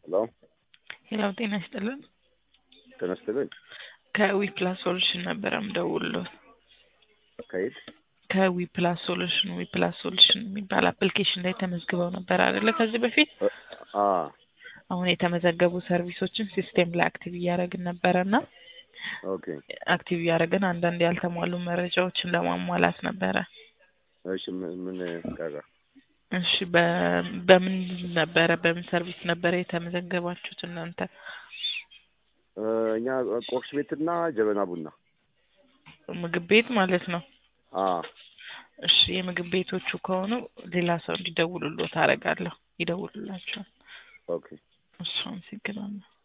ሄሎ ሄላው ጤና ይስጥልን። ተነስተልን ከዊ ፕላስ ሶሉሽን ነበረ ምደውልሎት። ከየት ከዊ ፕላስ ሶሉሽን ዊ ፕላስ ሶሉሽን የሚባል አፕሊኬሽን ላይ ተመዝግበው ነበር አይደለ? ከዚህ በፊት አ አሁን የተመዘገቡ ሰርቪሶችን ሲስቴም ላይ አክቲቭ እያደረግን ነበረ እና ኦኬ አክቲቭ እያደረግን አንዳንድ ያልተሟሉ መረጃዎችን ለማሟላት ነበረ። እሺ ምን ምን ቀረ? እሺ በ- በምን ነበረ በምን ሰርቪስ ነበረ የተመዘገባችሁት እናንተ? እ፣ እኛ ቁርስ ቤትና ጀበና ቡና ምግብ ቤት ማለት ነው። አ እሺ የምግብ ቤቶቹ ከሆኑ ሌላ ሰው እንዲደውሉሎት አደርጋለሁ። ይደውሉላቸዋል። ኦኬ እሱ አመሰግናለሁ።